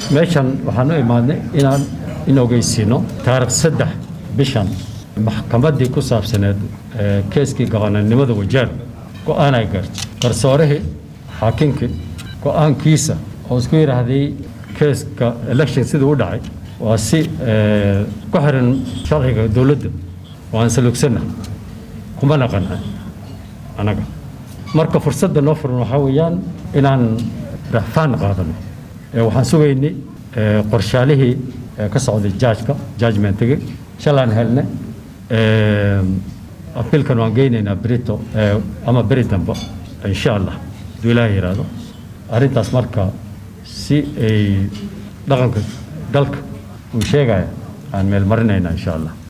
meeshan waxaan u imaadnay inaan in ogeysiino taarikh saddex bishan maxkamaddii ku saabsaneed keeskii gabananimada wajaar go-aan ay gaartay garsoorihii xaakinkii go-aankiisa oo isku yidhaahday keeska election siduu u dhacay waa si ku xiran sharciga dowladda waan salugsanna kumana qancin annaga marka fursadda noo furan waxaa weeyaan inaan rafaan qaadano waxaan sugaynay qorshaalihii ka socday jaajka judgmentigii shalaan helne abiilkan waan geynaynaa berito ama beri dambe insha allah hadduu ilaaha yidhaahdo arrintaas marka si ay dhaqanka dalka uu sheegaya aan meel marinaynaa insha allah